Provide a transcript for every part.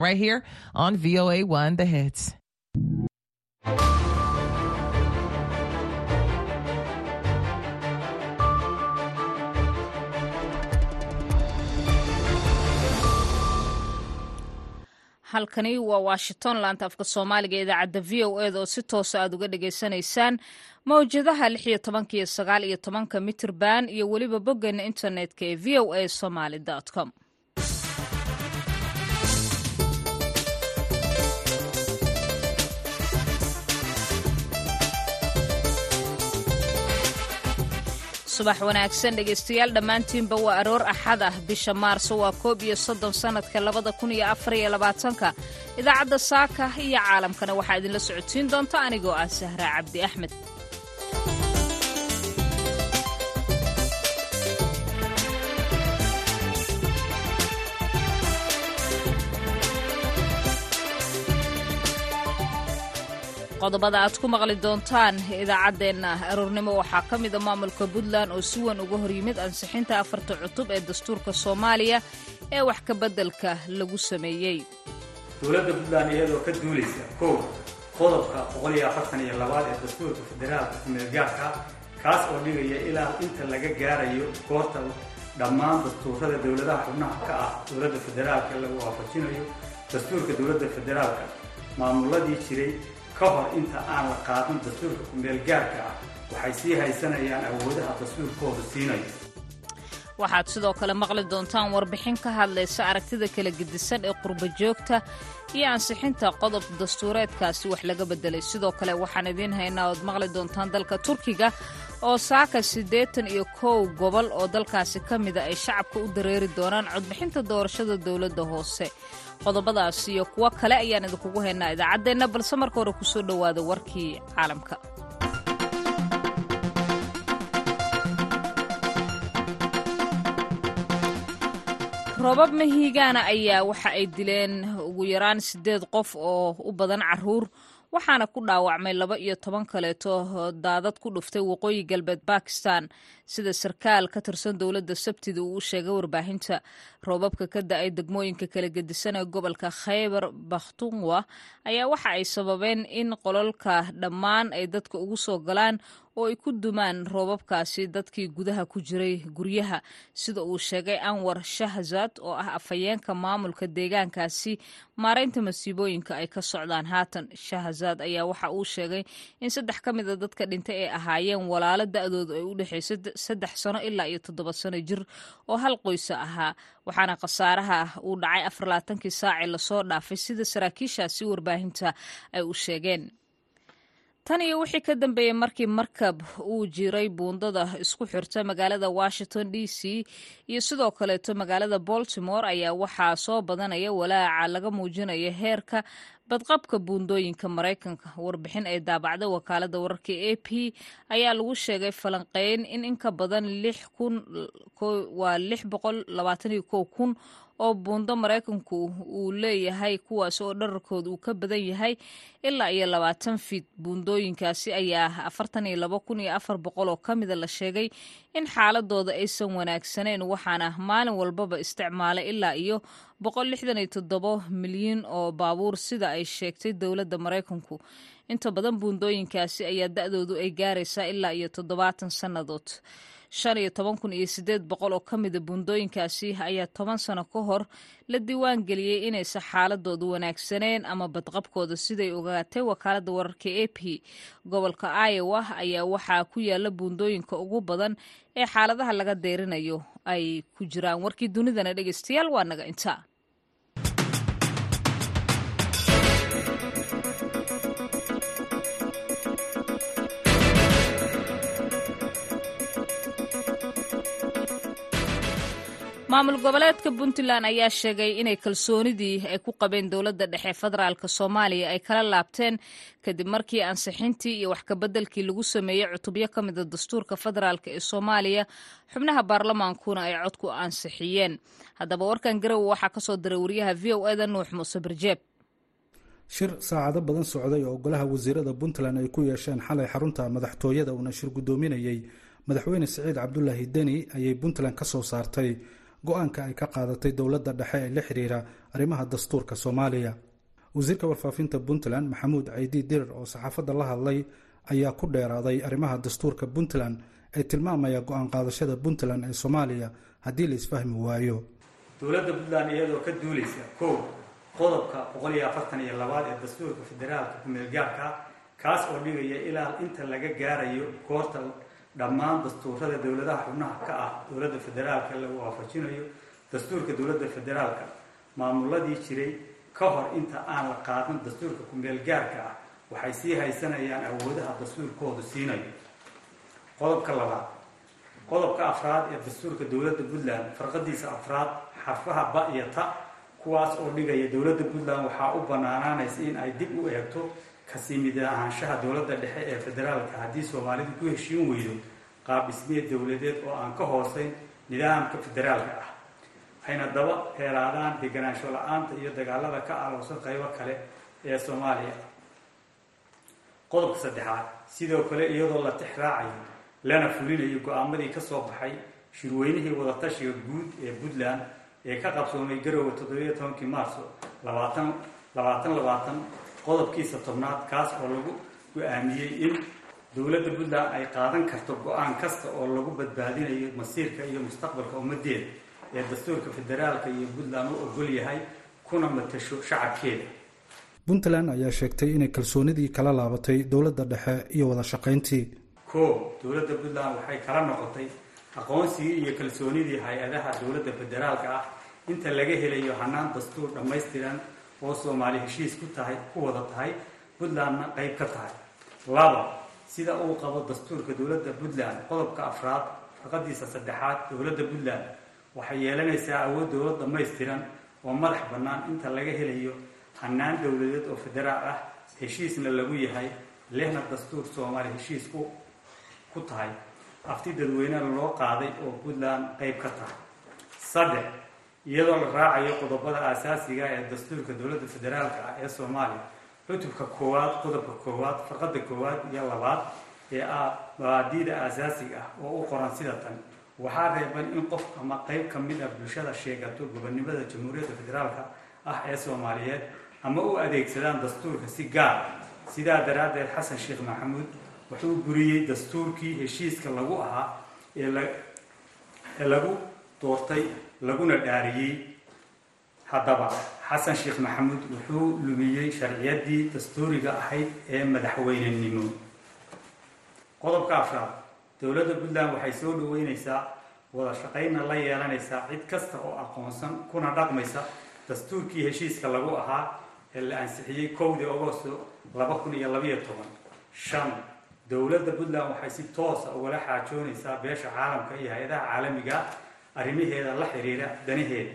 right here on VOA1 The Hits. halkani waa washington laanta afka soomaaliga ee idaacadda v o eda oo si toosa aad uga dhagaysanaysaan mawjadaha lix iyo tobanka iyo sagaal iyo tobanka mitirban iyo weliba boggeena internetka ee v o a somaly com subax wanaagsan dhegaystayaal dhammaantiinba waa aroor axad ah bisha maarso waa koob iyo soddon sannadka labada kun iyo afar iyo labaatanka idaacadda saaka iyo caalamkana waxaa idinla socodsiin doonta anigoo ah sahra cabdi axmed qodobada aad ku maqli doontaan idaacaddeenna aroornimo waxaa ka mida maamulka puntland oo si weyn uga hor yimid ansixinta afarta cutub ee dastuurka soomaaliya ee wax ka beddelka lagu sameeyey dowladda puntland iyadoo ka duulaysa kow qodobka boqol iyo afartan iyo labaad ee dastuurka federaalka kumeelgaarka kaas oo dhigaya ilaa inta laga gaarayo goorta dhammaan dastuurada dowladaha xubnaha ka ah dowladda federaalka lagu waafajinayo dastuurka dowladda federaalka maamuladii jiray ka hor inta aan la qaadan dastuurka kumeelgaarka ah waxay sii haysanayaan awoodaha dastuurkooda siinayo waxaad sidoo kale maqli doontaan warbixin ka hadlaysa aragtida kala gedisan ee qurba joogta iyo ansixinta qodob dastuureedkaasi wax laga bedelay sidoo kale waxaan idiin haynaa ood maqli doontaan dalka turkiga oo saaka siddeetan iyo kow gobol oo dalkaasi ka mida ay shacabka u dareeri doonaan codbixinta doorashada dowladda hoose qodobadaas iyo kuwo kale ayaan idinkugu haynaa idaacaddeenna balse marka hore kusoo dhowaada warkii caalamka roobab mahiigaana ayaa waxa ay dileen ugu yaraan siddeed qof oo u badan caruur waxaana ku dhaawacmay laba iyo toban kaleeto daadad ku dhuftay waqooyi galbeed bakistan sida sarkaal ka tirsan dowladda sabtida uu u sheegay warbaahinta roobabka ka da-ay degmooyinka kala gedisan ee gobolka khaybar bakhtunwa ayaa waxa ay sababeen in qololka dhammaan ay dadka ugu soo galaan oo ay ku dumaan roobabkaasi dadkii gudaha ku jiray guryaha sida uu sheegay anwar shahzad oo ah afhayeenka maamulka deegaankaasi maaraynta masiibooyinka ay ka socdaan haatan shahzad ayaa waxa uu sheegay in saddex ka mida dadka dhintay ay ahaayeen walaalo da-doodu ay u dhexaysay saddex sano ilaa iyo toddoba sano jir oo hal qoysa ahaa waxaana khasaaraha uu dhacay afarlaatankii saacii lasoo dhaafay sida saraakiishaasi warbaahinta ay u sheegeen tan iyo wixii ka dambeeyey markii markab uu jiray buundada isku xirta magaalada washington d c iyo sidoo kaleeto magaalada baltimore ayaa waxaa soo badanaya walaaca laga muujinayo heerka badqabka buundooyinka maraykanka warbixin ay daabacday wakaalada wararka a p ayaa lagu sheegay falanqeyn in inka badan waa lix boqol labaatan iyo kow kun oo buundo maraykanku uu leeyahay kuwaas oo dherarkooda uu ka badan yahay ilaa iyo labaatan fiid buundooyinkaasi ayaa afartan iyo laba kun iyo afar boqol oo ka mida la sheegay in xaaladooda aysan wanaagsanayn waxaana maalin walbaba isticmaalay ilaa iyo boqol lixdan iyo toddobo milyan oo baabuur sida ay sheegtay dowladda maraykanku inta badan buundooyinkaasi ayaa da-doodu ay gaaraysaa ilaa iyo toddobaatan sannadood shan iyo toban kun iyo siddeed boqol oo ka mida buundooyinkaasi ayaa toban sano ka hor la diiwaan geliyey inaysan xaaladoodu wanaagsaneen ama badqabkooda siday ogaatay wakaaladda wararka a p gobolka iowa ayaa waxaa ku yaala buundooyinka ugu badan ee xaaladaha laga deyrinayo ay ku jiraan warkii dunidana dhegeystayaal waa naga intaa maamul goboleedka puntland ayaa sheegay inay kalsoonidii ay ku qabeen dowladda dhexe federaalk soomaaliya ay kala laabteen kadib markii ansixintii iyo wax kabeddelkii lagu sameeyey cutubyo ka mida dastuurka federaalk ee soomaaliya xubnaha baarlamaankuna ay cod ku ansixiyeen haddaba warkan garowe waxaa kasoo diray wariyaha v o eda nuux muuse barjeeb shir saacado badan socday oo golaha wasiirada puntland ay ku yeesheen xalay xarunta madaxtooyada uuna shir guddoominayey madaxweyne siciid cabdulaahi deni ayay puntland ka soo saartay go-aanka ay ka qaadatay dowladda dhexe ee la xiriira arrimaha dastuurka soomaaliya wasiirka warfaafinta puntland maxamuud caydi dirir oo saxaafadda la hadlay ayaa ku dheeraaday arrimaha dastuurka puntland ee tilmaamaya go-aan qaadashada puntland ee soomaaliya haddii la isfahmi waayo dowladda puntland iyadoo ka duulaysa kow qodobka boqol iyo afartan iyo labaad ee dastuurka federaalka kumeelgaarka kaas oo dhigaya ilaa inta laga gaarayo goorta dhammaan dastuurada dowladaha xubnaha ka ah dowladda federaalka lagu waafajinayo dastuurka dowladda federaalka maamuladii jiray ka hor inta aan la qaadan dastuurka kumeelgaarka ah waxay sii haysanayaan awoodaha dastuurkoodu siinayo qodobka labaad qodobka afraad ee dastuurka dowladda puntland farqadiisa afraad xarfaha ba iyo ta kuwaas oo dhigaya dowladda puntland waxaa u banaanaanaysa in ay dib u eegto kasii mid ahaanshaha dowladda dhexe ee federaalka haddii soomaalidu ku heshiin weydo qaab dhismeed dowladeed oo aan ka hooseyn nidaamka federaalka ah ayna daba heeraadaan deganaansho la-aanta iyo dagaalada ka alowsan qaybo kale ee soomaaliya qodobka saddexaad sidoo kale iyadoo la tix raacayo lana fulinayo go-aamadii ka soo baxay shirweynihii wadatashiga guud ee puntland ee ka qabsoomay garowe toddobiyo tobankii maarso labaatan labaatan labaatan qodobkiisa tobnaad kaas oo lagu go-aamiyey in dowladda puntland ay qaadan karto go-aan kasta oo lagu badbaadinayo masiirka iyo mustaqbalka ummadeeda ee dastuurka federaalka iyo puntland u ogol yahay kuna matasho shacabkeeda puntland ayaa sheegtay inay kalsoonidii kala laabatay dowladda dhexe iyo wada shaqayntii koow dowladda puntland waxay kala noqotay aqoonsigii iyo kalsoonidii hay-adaha dowladda federaalka ah inta laga helayo hanaan dastuur dhammaystiran oo soomaali heshiis ku tahay ku wada tahay puntlandna qayb ka tahay laba sida uu qabo dastuurka dowladda puntland qodobka afraad farqadiisa saddexaad dowladda puntland waxay yeelanaysaa awood dowlad dhammaystiran oo madax bannaan inta laga helayo hanaan dowladeed oo federaal ah heshiisna lagu yahay lehna dastuur soomaali heshiis ku ku tahay afti dadweynena loo qaaday oo puntland qayb ka tahay saddex iyadoo la raacayo qodobada aasaasiga ee dastuurka dowladda federaalka ah ee soomaaliya cutubka koowaad qodobka koowaad farqada koowaad iyo labaad ee ah mabaadiida aasaasiga ah oo u qoran sida tan waxaa reeban in qof ama qayb ka mid ah bulshada sheegato gobonimada jamhuuriyadda federaalka ah ee soomaaliyeed ama u adeegsadaan dastuurka si gaar sidaa daraaddeed xasan sheekh maxamuud wuxuu buriyey dastuurkii heshiiska lagu ahaa ee lagu doortay laguna dhaariyey haddaba xasan sheekh maxamuud wuxuu lumiyey sharciyadii dastuuriga ahayd ee madaxweynenimo qodobka afraad dowladda puntland waxay soo dhaweyneysaa wada shaqaynna la yeelanaysaa cid kasta oo aqoonsan kuna dhaqmaysa dastuurkii heshiiska lagu ahaa ee la ansixiyey kowdii agosto laba kun iyo labayo toban shan dowladda puntland waxay si toosa ugala xaajoonaysaa beesha caalamka iyo hay-adaha caalamiga arrimaheeda la xiriira danaheeda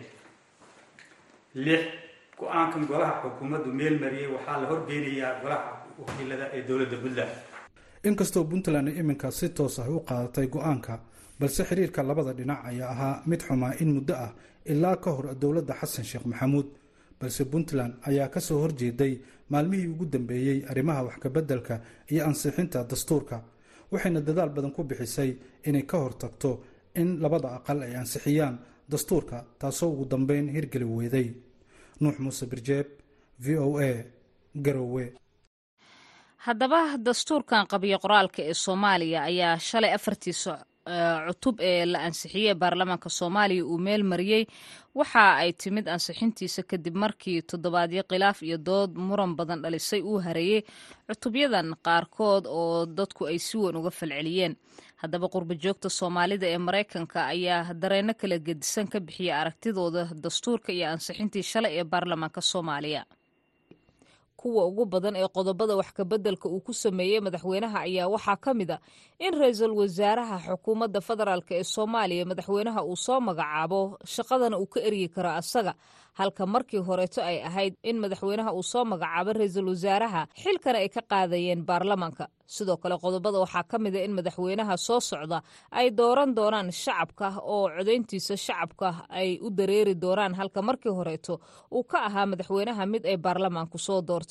lix go-aankan golaha xukuumaddu meel mariyey waxaa la horgeynayaa golaha wakiilada ee dowladda puntland inkastoo puntland ay iminka si toos ah u qaadatay go-aanka balse xiriirka labada dhinac ayaa ahaa mid xumaa in muddo ah ilaa ka hor dowladda xasan sheekh maxamuud balse puntland ayaa kasoo horjeeday maalmihii ugu dambeeyey arrimaha wax kabeddelka iyo ansixinta dastuurka waxayna dadaal badan ku bixisay inay ka hortagto in labada aqal ay ansixiyaan dastuurka taasoo ugu dambeyn hirgeli weyday nuux muuse birjeeb v o a garowe haddaba dastuurkan qabiyo qoraalka ee soomaaliya ayaa shalay afartiisa cutub ee la ansixiyey baarlamaanka soomaaliya uu meel mariyey waxa ay timid ansixintiisa kadib markii toddobaadyo khilaaf iyo dood muran badan dhalisay uu hareeyey cutubyadan qaarkood oo dadku ay si weyn uga falceliyeen haddaba qurba joogta soomaalida ee maraykanka ayaa dareenno kala gedisan ka bixiyay aragtidooda dastuurka iyo ansixintii shalay ee baarlamaanka soomaaliya kuwa ugu badan ee qodobada wax kabeddelka uu ku sameeyey madaxweynaha ayaa waxaa ka mid a in ra-iisul wasaaraha xukuumadda federaalk ee soomaaliya madaxweynaha uu soo magacaabo shaqadana uu ka eryi karo asaga halka markii horeeto ay ahayd in madaxweynaha uu soo magacaabo ra-iisul wasaaraha xilkana ay ka qaadayeen baarlamanka sidoo kale qodobada waxaa ka mid a in madaxweynaha soo socda ay dooran doonaan shacabka oo codayntiisa shacabka ay u dareeri doonaan halka markii horeeto uu ka ahaa madaxweynaha mid ay baarlamaanku soo doortaan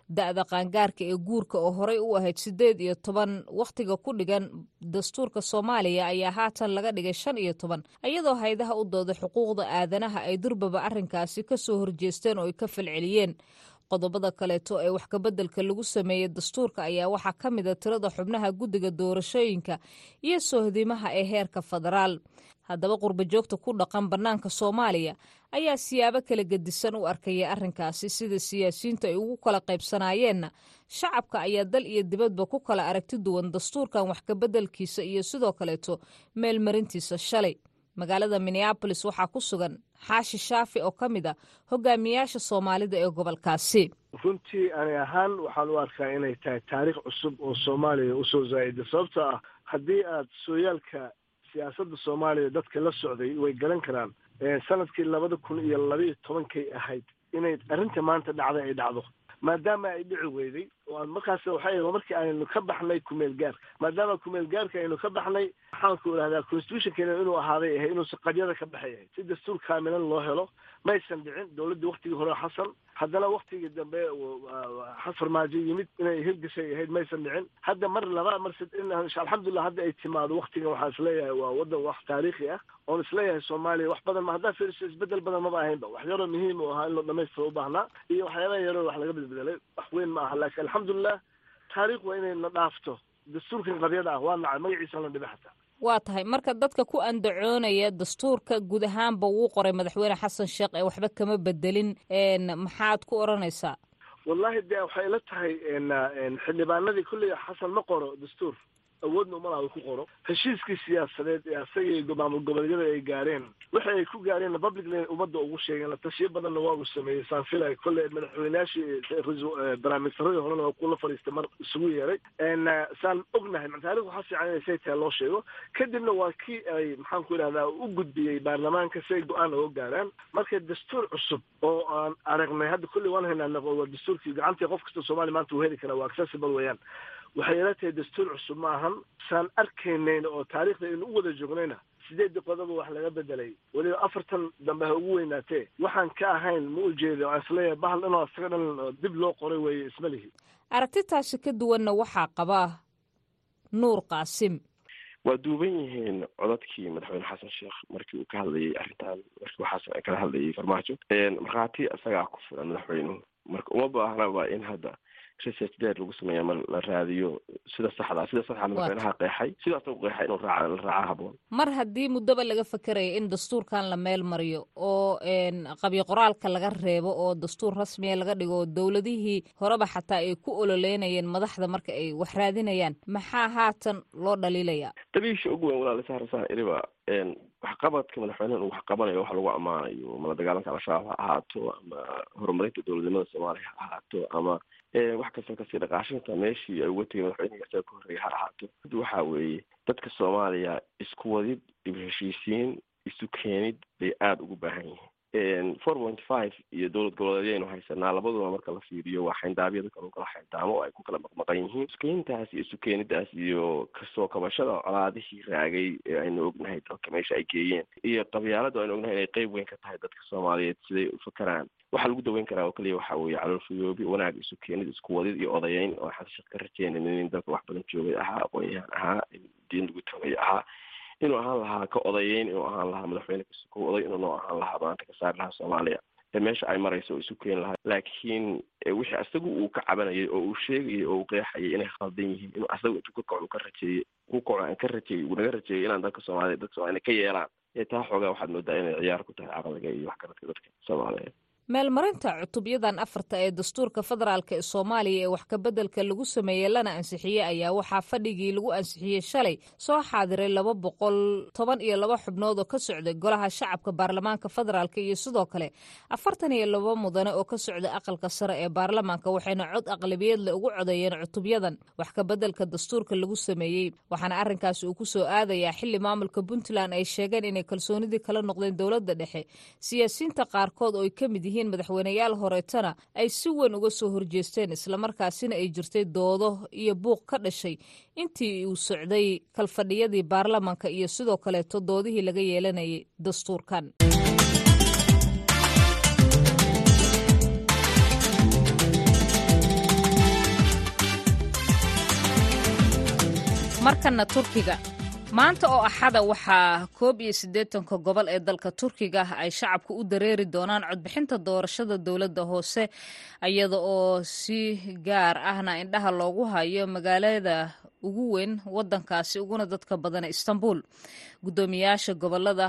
da-da qaangaarka ee guurka oo horey u ahayd siddeed iyo toban wakhtiga ku dhigan dastuurka soomaaliya ayaa haatan laga dhigay shan iyo toban iyadoo haydaha u dooda xuquuqda aadanaha ay durbaba arrinkaasi ka soo horjeesteen oo ay ka falceliyeen qodobada kaleeto ee wax kabeddelka lagu sameeyey dastuurka ayaa waxaa ka mid a tirada xubnaha guddiga doorashooyinka iyo sohdimaha ee heerka federaal haddaba qurbajoogta ku dhaqan bannaanka soomaaliya ayaa siyaabo kala gedisan u arkaya arrinkaasi sida siyaasiyiintu ay ugu kala qaybsanayeenna shacabka ayaa dal iyo dibadba ku kala aragti duwan dastuurkan wax kabeddelkiisa iyo sidoo kaleeto meelmarintiisa shalay magaalada minneabolis waxaa ku sugan xaashi shaafi oo ka mid a hogaamiyaasha soomaalida ee gobolkaasi runtii ani ahaan waxaan u arkaa inay tahay taariikh cusub oo soomaaliya usoo zaa'ida sababtoo ah haddii aad sooyaalka siyaasadda soomaaliya dadka la socday way garan karaan sanadkii labada kun iyo labaiyo tobankay ahayd inay arrinta maanta dhacday ay dhacdo maadaama ay dhici weyday oo aan markaas waxay markii aynu ka baxnay kumeel gaarka maadaama kumeel gaarka aynu ka baxnay waxaanku idhahdaa constitutionkeena inuu ahaaday ahay inuusan qadyada ka baxay ahay si dastuur kaamilan loo helo maysan dhicin dowladdii waktigii hore xasan haddana waktigii dambe farmaajo yimid inay hirgashay ahayd maysan dhicin hadda mar laba mar alxamdulilah hadda ay timaado waktigan waxaan isleeyahay waa wadan wax taariikhi ah oon isleeyahay soomaaliya wax badan ma haddaa fiiriso isbedel badan maba ahaynba wax yaroo muhiim u ahaa in loo dhamaystiro u baahnaa iyo waxyaabaha yaroo wax laga bedbedelay wax weyn ma aha laakiin alxamdulilah taariikh waa inay na dhaafto dastuurkan qabyada ah waa nacay magaciisa la dhiba xataa waa tahay marka dadka ku andacoonaya dastuurka guud ahaanba wuu qoray madaxweyne xasan sheekh ee waxba kama bedelin maxaad ku odhanaysaa wallahi de waxay la tahay xildhibaanadii kulley xasan ma qoro dastuur awoodna umalaha uu ku qoro heshiiskii siyaasadeed ee asaga maamul goboleedyada ay gaareen waxa ay ku gaareen publicly ummadda ugu sheegeen la tashiyo badanna waa uu sameeyey saan filay kolley madaxweynayaashii barnaamijsaradii horena waa kula fadhiistay mar isugu yeeray saan ognahay taariikh waxaa fiican inay say tahay loo sheego kadibna waa kii ay maxaan ku idhahdaa u gudbiyey baarlamaanka si ay go-aan oga gaaraan marka dastuur cusub oo aan aragnay hadda kolley waan haynaa waa dastuurkii gacantii qof kasta soomaaliya maanta uu heli karaa waa accessible weeyaan waxay ila tahay dastuur cusub ma ahan saan arkaynayna oo taariikhda aynu u wada joognayna sideedda qodoba wax laga bedelay weliba afartan dambe ha ugu weynaatee waxaan ka ahayn ma ujeedo aan isleeyahay bahal dhanoo isaga dhan dib loo qoray weeye isma lihi aragtitaasi ka duwanna waxaa qabaa nuur qaasim waa duuban yihiin codadkii madaxweyne xasan sheekh markii uu ka hadlayay arrintan markii waxaas kala hadlayay farmaajo markhaati isagaa ku filan madaxweynuhu marka uma baahnaba in hadda research deer lagu sameeya ma la raadiyo sida saxda sida saxda madaxweynaha qeexay sidaas u qeexay inuu raaca la raaca haboon mar haddii muddaba laga fakeraya in dastuurkan la meel mariyo oo qabyo qoraalka laga reebo oo dastuur rasmiya laga dhigo oo dowladihii horeba xataa ay ku ololeynayeen madaxda marka ay wax raadinayaan maxaa haatan loo dhaliilaya dabiisha ugu weyn walaal saarasaan iriba waxqabadka madaxweyneha uu wax qabanayo wax lagu ammaanayo mala dagaalanka al-shabaab ha ahaato ama horumarinta dowladnimada soomaaliya ha ahaato ama wax kasta kasii dhaqaashinta meeshii ay uga tegay madaxweynihi isaga ka horreeyay ha ahaato waxa weeye dadka soomaaliya isku wadid iyo heshiisiin isu keenid bay aada ugu baahan yihiin four point five iyo dowlad goboleedyaynu haysanaa labaduba marka la fiiriyo waa xayndaabyada kale kala xayndaamo oo ay ku kala maqmaqan yihiin iskeyntaas iyo isu keenidaas iyo kasoo kabashada colaadihii raagay ee aynu ognahay dalka meesha ay geeyeen iyo qabyaalada aynu ognahay inay qeyb weyn ka tahay dadka soomaaliyeed siday u fakeraan waxaa lagu daweyn karaa oo keliya waxa weeye caloolfayoobi wanaag isu keenid isku wadid iyo odayeyn oo xasashad ka rajeynayn in dalka wax badan joogay ahaa aqoon-yahan ahaa diin lagu tagay ahaa inuu ahaan lahaa ka odayeyn inuu ahaan lahaa madaxweyne kasuko oday inuu noo ahaan lahaa maanta ka saari lahaa soomaaliya ee meesha ay marayso oo isu keeni lahaa laakiin wixii asagu uu ka cabanayay oo uu sheegayay oo uu qeexayay inay khaldan yihiin inuu asagu intuu ka kaco ka rajeeyey ku kaco aan ka rajeeyey uu naga rajeeyay inaan dalka soomaaliya dadka soomaliya ka yeelaan ee taa xoogaa waxaad moodaa inay ciyaar ku tahay caqliga iyo waxgaradka dadka soomaaliyeed meelmarinta cutubyadan afarta ee dastuurka federaalk ee soomaaliya ee wax kabeddelka lagu sameeyey lana ansixiyey ayaa waxaa fadhigii lagu ansixiyey shalay soo xaadiray laba boqol toban iyo laba xubnood oo ka socday golaha shacabka baarlamaanka federaalk iyo sidoo kale afartan iyo laba mudane oo ka socday aqalka sare ee baarlamaanka waxayna cod aqlabiyadle ugu codeeyeen cutubyadan wax kabeddelka dastuurka lagu sameeyey waxaana arrinkaasi uu ku soo aadayaa xili maamulka puntland ay sheegeen inay kalsoonidii kala noqdeen dowladda dhexe siyaasiyiinta qaarkood oo ay ka mid yihiin madaxweyneyaal horeetana ay si weyn uga soo horjeesteen islamarkaasina ay jirtay doodo iyo buuq ka dhashay intii uu socday kalfadhiyadii baarlamaanka iyo sidoo kaleeto doodihii laga yeelanayay dastuurkan markana turkiga maanta oo axada waxaa koob iyo siddeetanka gobol ee dalka turkiga ay shacabka u dareeri doonaan codbixinta doorashada dowladda hoose iyada oo si gaar ahna indhaha loogu hayo magaalada ugu weyn wadankaasi uguna dadka badan istanbul guddoomiyaasha gobolada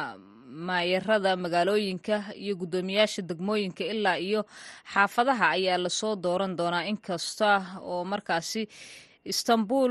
maayarada magaalooyinka iyo guddoomiyaasha degmooyinka ilaa iyo xaafadaha ayaa lasoo dooran doonaa inkasta oo markaasi istanbul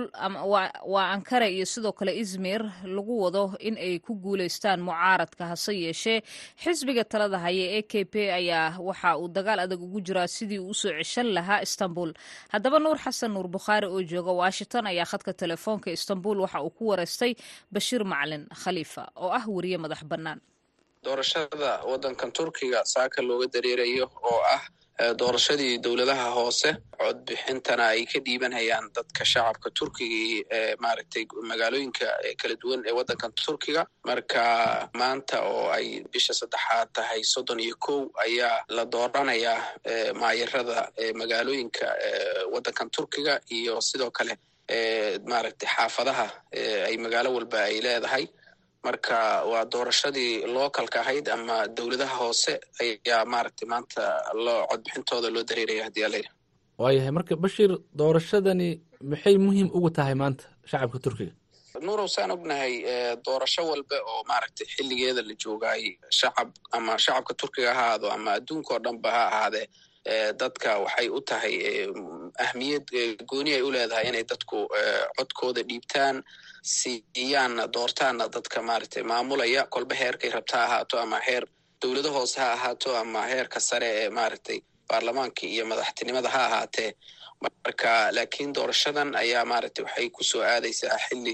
waa ankara iyo sidoo kale izmir lagu wado in ay ku guuleystaan mucaaradka hase yeeshee xisbiga talada haya ee k p ayaa waxa uu dagaal adag ugu jiraa sidii uu usoo ceshan lahaa istanbul haddaba nuur xasan nuur bukhaari oo jooga washington ayaa khadka telefoonka istanbul waxa uu ku wareystay bashiir macalin khaliifa oo ah weriye madax bannaan doorashada waddankan turkiga saaka looga dareerayo oo ah doorashadii dowladaha hoose codbixintana ay ka dhiibanhayaan dadka shacabka turkiga ee maaragtay magaalooyinka kala duwan ee waddankan turkiga marka maanta oo ay bisha saddexaad tahay soddon iyo kow ayaa la dooranayaa maayarada magaalooyinka waddankan turkiga iyo sidoo kale maaragtay xaafadaha ay magaalo walba ay leedahay marka waa doorashadii localka ahayd ama dowladaha hoose ayaa maaragtay maanta loo codbixintooda loo dareeraya haddii alayidhi waayahay marka bashiir doorashadani maxay muhiim ugu tahay maanta shacabka turkiga nuurow saan ognahay doorasho walba oo maaragtay xilligeeda la joogaay shacab ama shacabka turkiga ha ahaado ama adduunka oo dhanba ha ahaadee dadka waxay u tahay ahmiyad gooni ay u leedahay inay dadku codkooda dhiibtaan siiyaanna doortaanna dadka maaragtay maamulaya kolba heerkay rabta ha ahaato ama heer dowlado hoose ha ahaato ama heerka sare ee maaragtay baarlamaanka iyo madaxtinimada ha ahaatee marka laakiin doorashadan ayaa maaragtay waxay kusoo aadaysaa xilli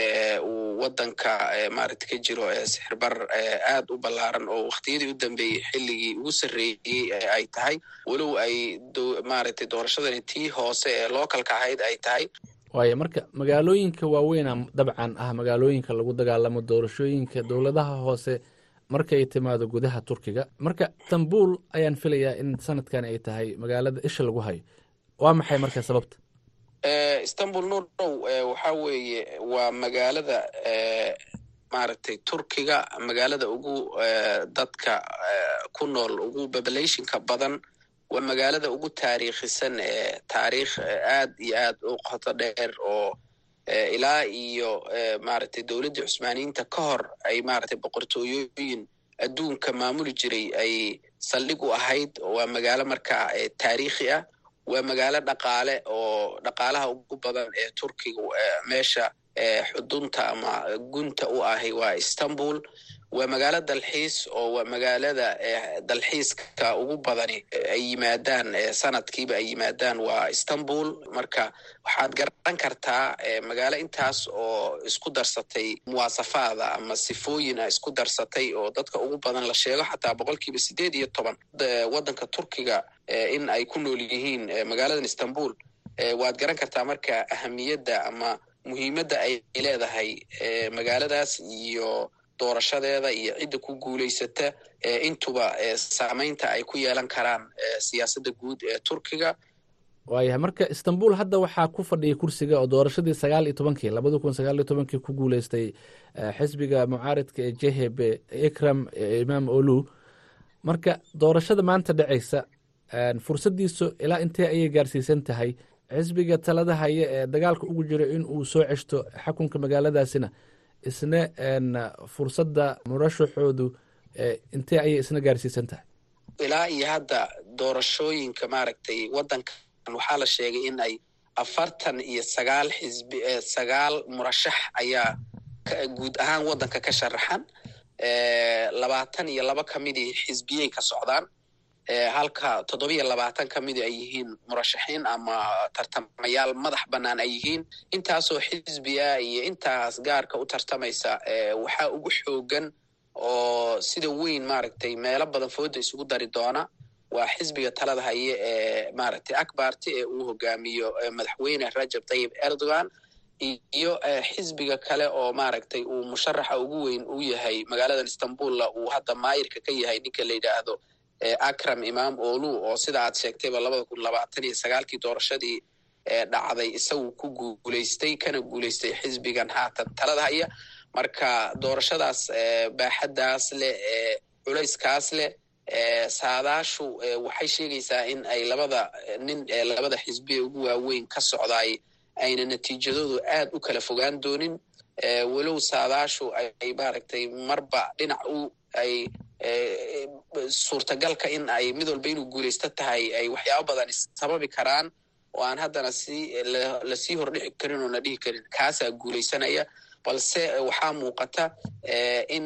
uu waddanka maaragtay ka jiro sixirbar aad u ballaaran oo wakhtiyadii u dambeeyey xilligii ugu sarreeyey ay tahay walow ay maaragtay doorashadani tii hoose ee localka ahayd ay tahay waaya marka magaalooyinka waaweyna dabcan ah magaalooyinka lagu dagaalamo doorashooyinka dowladaha hoose markay timaado gudaha turkiga marka istanbul ayaan filayaa in sanadkan ay tahay magaalada isha lagu hayo waa maxay marka sababta istanbul nurow waxaa weeye waa magaalada maaragtay turkiga magaalada ugu dadka ku nool ugu populationka badan waa magaalada ugu taariikhisan ee taariikh aad iyo aad u qoto dheer oo ilaa iyo maaragtay dowladdii cusmaaniyiinta ka hor ay maaragtay boqortooyooyin adduunka maamuli jiray ay saldhig u ahayd waa magaalo markaa taariikhi ah waa magaalo dhaqaale oo dhaqaalaha ugu badan ee turkiga meesha xudunta ama gunta u ahi waa istanbul waa magaalo dalxiis oo waa magaalada dalxiiska ugu badani ay yimaadaan sanadkiiba ay yimaadaan waa istanbul marka waxaad garan kartaa magaalo intaas oo isku darsatay muwaasafaada ama sifooyina isku darsatay oo dadka ugu badan la sheego xataa boqolkiiba sideed iyo toban waddanka turkiga in ay ku nool yihiin magaaladan istanbul waad garan kartaa marka ahamiyadda ama muhiimadda ay leedahay magaaladaas iyo doorashadeeda iyo cidda ku guulaysata intuba saameynta ay ku yeelan karaan siyaasadda guud ee turkiga waayahay marka istanbul hadda waxaa ku fadhiyay kursiga oo doorashadii sagaal iyo tobankii labada kun sagaal iyo tobankii ku guuleystay xisbiga mucaaridka ee jhb ikram imaam olu marka doorashada maanta dhacaysa fursaddiisu ilaa intee ayay gaarsiisan tahay xisbiga talada haya ee dagaalka ugu jiro in uu soo ceshto xakunka magaaladaasina isna fursadda murashaxoodu intee ayay isna gaarsiisan tahay ilaa iyo hadda doorashooyinka maaragtay waddankan waxaa la sheegay in ay afartan iyo sagaal xisbi sagaal murashax ayaa guud ahaan waddanka ka sharaxan labaatan iyo laba ka midii xisbiyey ka socdaan halka toddobiyo labaatan ka midi ay yihiin murashaxiin ama tartamayaal madax bannaan ay yihiin intaasoo xisbi ah iyo intaas gaarka u tartamaysa waxaa ugu xoogan oo sida weyn maaragtay meelo badan fooda isugu dari doona waa xisbiga talada haye ee maaragtay akbarti ee uu hogaamiyo madaxweyne rajab tayib erdogan iyo xisbiga kale oo maaragtay uu musharaxa ugu weyn u yahay magaaladan istanbulla uu hadda maayirka ka yahay ninka la yidhaahdo akram imaam olu oo sida aad sheegtayba labada kun labaatan iyo sagaalkii doorashadii dhacday isagu ku guulaystay kana guulaystay xisbigan haatan talada haya marka doorashadaas baaxaddaas leh culayskaas leh saadaashu waxay sheegaysaa in ay labada nin labada xisbiya ugu waaweyn ka socdaay ayna natiijadoodu aad u kala fogaan doonin walow saadaashu ay maaragtay marba dhinac u ay suurtagalka in ay mid walba inuu guulaysto tahay ay waxyaabo badan sababi karaan oo aan haddana si lasii hordhici karin oo na dhihi karin kaasaa guulaysanaya balse waxaa muuqata in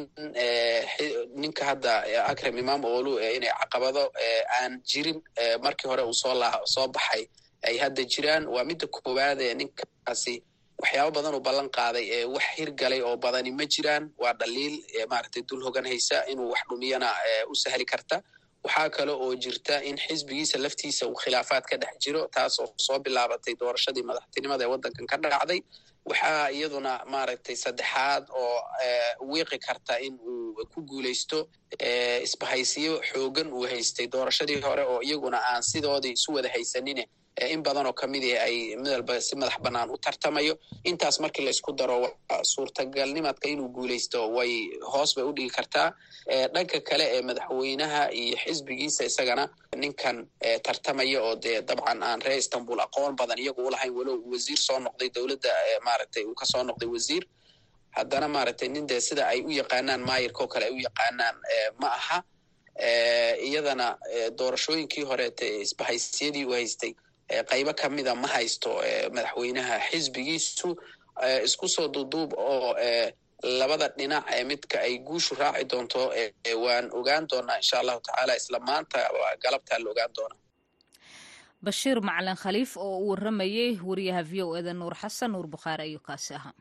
ninka hadda akrem imam olu inay caqabado aan jirin markii hore uu soo laa soo baxay ay hadda jiraan waa midda koowaad ee ninkaasi waxyaabo badan uu ballan qaaday ee wax hirgalay oo badani ma jiraan waa dhaliil maaragtay dul hogan haysa inuu wax dhumiyana u sahli karta waxaa kale oo jirta in xisbigiisa laftiisa uu khilaafaad ka dhex jiro taas oo soo bilaabatay doorashadii madaxtinimada ee waddankan ka dhacday waxaa iyaduna maaragtay saddexaad oo wiiqi karta in uu ku guulaysto isbahaysiyo xoogan uu haystay doorashadii hore oo iyaguna aan sidoodii isu wada haysanine in badan oo kamid i ay mid walba si madax bannaan u tartamayo intaas markii laysku daro suurtagalnimadka inuu guulaysto way hoos bay u dhigi kartaa dhanka kale ee madaxweynaha iyo xisbigiisa isagana ninkan tartamaya oo dee dabcan aan reer istanbul aqoon badan iyagu ulahayn walow wasiir soo noqday dowladda maaragtay uu kasoo noqday wasiir haddana maaragtay nin dee sida ay u yaqaanaan maayirka oo kale ay u yaqaanaan ma aha iyadana doorashooyinkii horeete isbahaysiyadii uu haystay qaybo kamida ma haysto madaxweynaha xisbigiisu isku soo duuduub oo labada dhinac ee midka ay guushu raaci doonto waan ogaan doonaa insha allahu tacaala isla maanta galabtaa la ogaan doonaa bashiir macalin khaliif oo uu waramayey wariyaha v o eda nuur xasan nuur bukhaari ayuu kaasi ahaa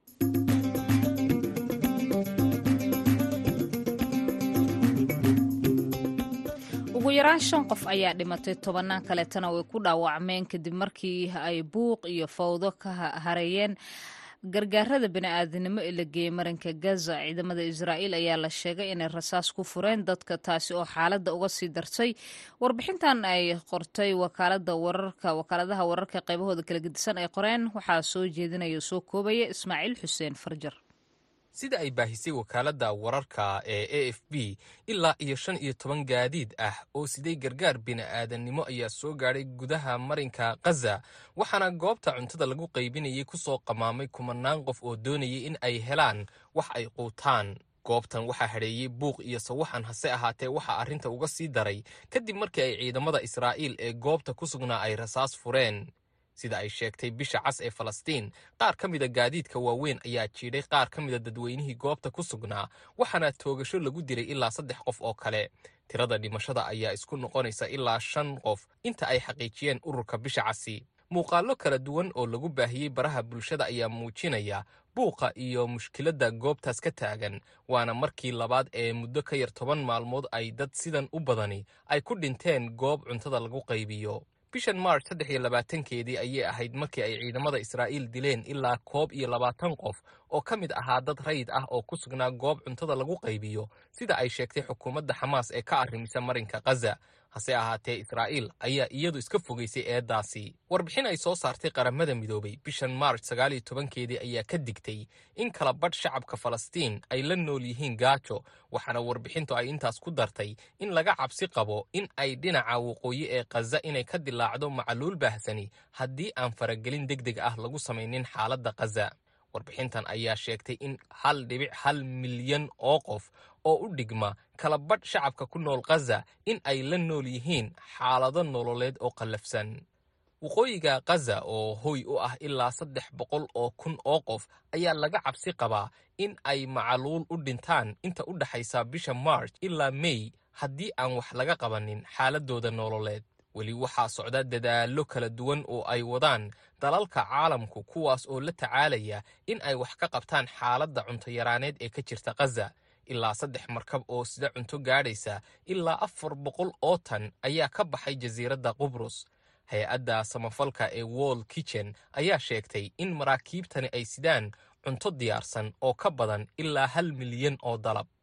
ugu yaraan shan qof ayaa dhimatay tobannaan kaleetana way ku dhaawacmeen kadib markii ay buuq iyo fawdo ka hareeyeen gargaarada bini'aadanimo ee la geeyey marinka gaza ciidamada israa'iil ayaa la sheegay inay rasaas ku fureen dadka taasi oo xaaladda uga sii dartay warbixintan ay qortay wakaalada wararka wakaaladaha wararka qaybahooda kala gedisan ay qoreen waxaa soo jeedinaya soo koobaya ismaaciil xuseen farjar sida ay baahisay wakaaladda wararka ee a f b ilaa iyo shan iyo toban gaadiid ah oo siday gargaar bini'aadannimo ayaa soo gaadhay gudaha marinka khaza waxaana goobta cuntada lagu qaybinayay ku soo qamaamay kumanaan qof oo doonayay in ay helaan wax ay quutaan goobtan waxaa hadheeyey buuq iyo sawaxan hase ahaatee waxaa arrinta uga sii daray kadib markii ay ciidamada israa'iil ee goobta ku sugnaa ay rasaas fureen sida ay sheegtay bisha cas ee falastiin qaar ka mida gaadiidka waaweyn ayaa jiidhay qaar ka mida dadweynihii goobta ku sugnaa waxaana toogasho lagu diray ilaa saddex qof oo kale tirada dhimashada ayaa isku noqonaysa ilaa shan qof inta ay xaqiijiyeen ururka bisha casi muuqaallo kala duwan oo lagu baahiyey baraha bulshada ayaa muujinaya buuqa iyo mushkiladda goobtaas ka taagan waana markii labaad ee muddo ka yar toban maalmood ay dad sidan u badani ay ku dhinteen goob cuntada lagu qaybiyo bishan march saddex iyo labaatankeedii ayay ahayd markii ay ciidamada israa'iil dileen ilaa koob iyo labaatan qof oo ka mid ahaa dad rayid ah oo ku sugnaa goob cuntada lagu qaybiyo sida ay sheegtay xukuumadda xamaas ee ka arrimisa marinka khaza hase ahaatee israa'iil ayaa iyadu iska fogaysay eeddaasi warbixin ay soo saartay qaramada midoobay bishan march sagaal iyo tobankeedii ayaa ka digtay in kala badh shacabka falastiin ay la nool yihiin gaajo waxaana warbixintu ay intaas ku dartay in laga cabsi qabo in ay dhinaca waqooyi ee khaza inay ka dilaacdo macaluul baahsani haddii aan faragelin deg deg ah lagu samaynin xaaladda khaza warbixintan ayaa sheegtay in hal dhibic hal milyan oo qof oo u dhigma kala badh shacabka ku nool khaza in ay la nool yihiin xaalado nololeed oo qallafsan waqooyiga khaza oo hoy u ah ilaa saddex boqol oo kun oo qof ayaa laga cabsi qabaa in ay macaluul u dhintaan inta u dhexaysa bisha march ilaa mey haddii aan wax laga qabanin xaaladooda nololeed weli waxaa socda dadaallo kala duwan oo ay wadaan dalalka caalamku kuwaas oo la tacaalaya in ay wax ka qabtaan xaaladda cuntoyaraaneed ee ka jirta khaza ilaa saddex markab oo sida cunto gaadhaysa ilaa afar boqol oo tan ayaa ka baxay jasiiradda qubrus hay-adda samafalka ee wall kitchen ayaa sheegtay in maraakiibtani ay sidaan cunto diyaarsan oo ka badan ilaa hal milyan oo dalab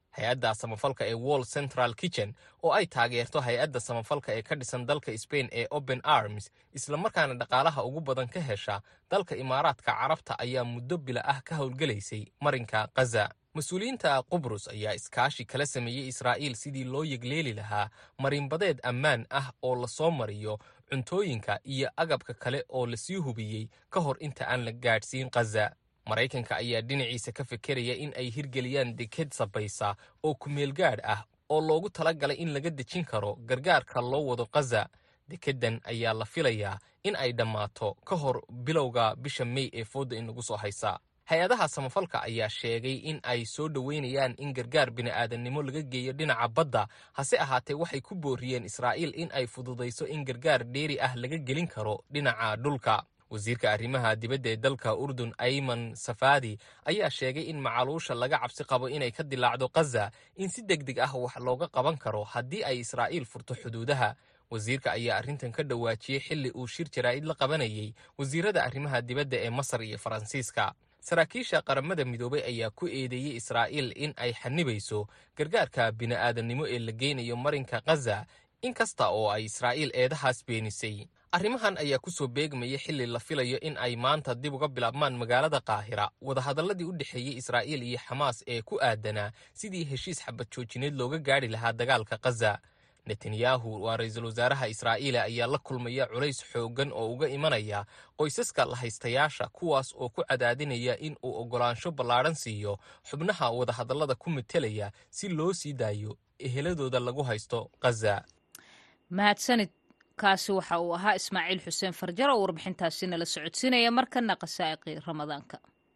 hay-adda samafalka ee wall central kitchen oo ay taageerto hay-adda samafalka ee ka dhisan dalka sbain ee open arms islamarkaana dhaqaalaha ugu badan ka hesha dalka imaaraadka carabta ayaa muddo bila ah ka howlgelaysay marinka khaza mas-uuliyiinta qubrus ayaa iskaashi kala sameeyey israa'iil sidii loo yegleeli lahaa marinbadeed ammaan ah oo lasoo mariyo cuntooyinka iyo agabka kale oo lasii hubiyey ka hor inta aan la gaadhsiin khaza maraykanka ayaa dhinaciisa ka fekeraya in ay hirgeliyaan deked sabaysa oo kumeelgaadh ah oo loogu tala galay in laga dejin karo gargaarka loo wado khaza dekeddan ayaa la filayaa in ay dhammaato ka hor bilowga bisha mey ee foodda inagu soo haysa hay-adaha samafalka ayaa sheegay in ay soo dhoweynayaan in gargaar bini'aadannimo laga geeyo dhinaca badda hase ahaatee waxay ku booriyeen israa'iil in ay fududayso in gargaar dheeri ah laga gelin karo dhinaca dhulka wasiirka arrimaha dibadda ee dalka urdun ayman safadi ayaa sheegay in macaluusha laga cabsi qabo inay ka dilaacdo khaza in si deg deg ah wax looga qaban karo haddii ay israa'iil furto xuduudaha wasiirka ayaa arrintan ka dhawaajiyey xilli uu shir jaraa'id la qabanayay wasiirada arrimaha dibadda ee masar iyo faransiiska saraakiisha qaramada midoobay ayaa ku eedeeyey israa'iil in ay xanibayso gargaarka bini'aadannimo ee la geynayo marinka khaza in kasta oo ay israa'iil eedahaas beenisay arrimahan ayaa ku soo beegmaya xilli la filayo in ay maanta dib uga bilaabmaan magaalada qaahira wadahadalladii u dhexeeyey israa'iil iyo xamaas ee ku aadanaa sidii heshiis xabad joojineed looga gaadhi lahaa dagaalka khaza netanyahu waa ra-iisul wasaaraha israa'iila ayaa la kulmaya culays xooggan oo uga imanaya qoysaska lahaystayaasha kuwaas oo ku cadaadinaya in uu oggolaansho ballaadhan siiyo xubnaha wadahadallada ku metelaya si loo sii daayo eheladooda lagu haysto khaza mahadsanid kaasi waxa uu ahaa ismaaciil xuseen farjar oo warbixintaasi nala socodsiinaya markana qasaa'iqii ramadaanka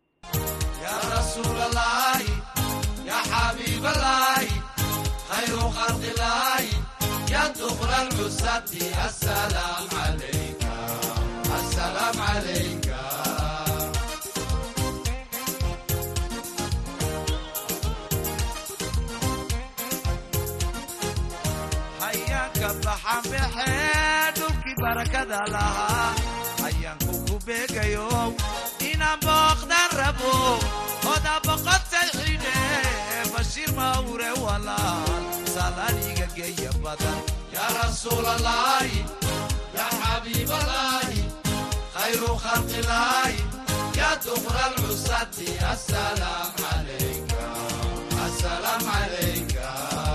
dhulkii barakada lahaa ayaanku ku beegayo inaan booqdan rabo oda boqotay xidhe bashiir mawre walaal salaaniga geeya badan yaa rasuulalaahi yaa xabiibalaahi khayru khalqilaahi yaa dukra lcusati asalaam calayka asalaam calayka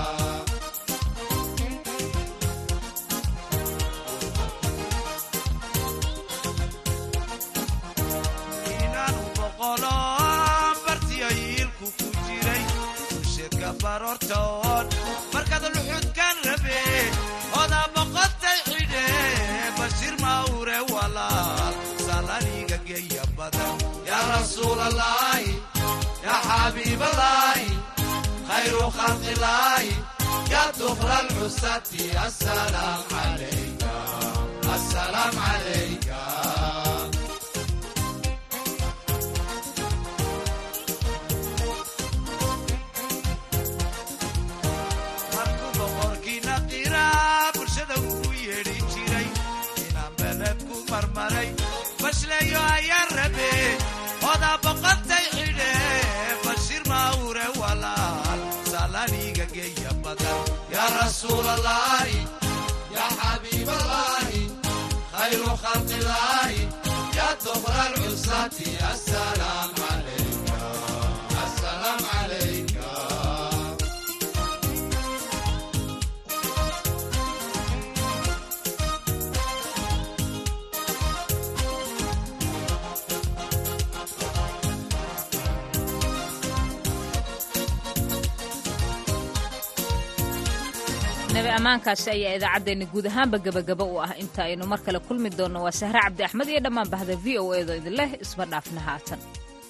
markaad luxudkan rabe odaa boqotay xidhe bashiir mawre walaal salaaniga geeya badan yaa rasuulalaahi yaa xabiibalaahi khayru khalqilaahi yaa dukra lcusati asalaam calayka asalaam calayka bashleeyo ayaan rabe odaa boqotay xidhe bashiir mawre walaal salaaniga geeya badan yaa rasuulalaahi yaa xabiibalaahi khayru khalqilaahi yaa dukra lcusati asalaam calayka asalaam calayka nabi ammaankaasi ayaa idaacaddeenna guud ahaanba gebagaba u ah inta aynu mar kale kulmi doonno waa sahre cabdi axmed iyo dhammaan bahda v o edo idin leh isma dhaafna haatan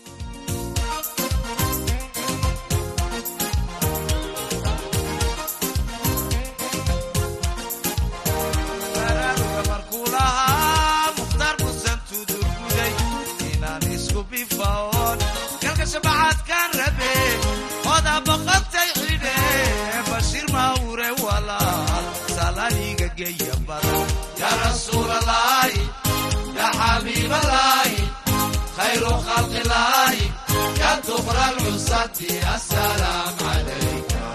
baraaruga markuu lahaa mukhtaar busan tudurguday inaan isku bifaon galka shabacaadkaan rabe odaa boqotay xidhe bashiir mawre walaal salaaniga geeya badan yaa rasuulalaahi yaa xabiibalaahi khayru khalqilaahi yaa dukra lcusati asalaam calayka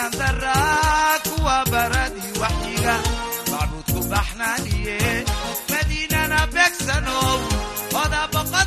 ayaan daraa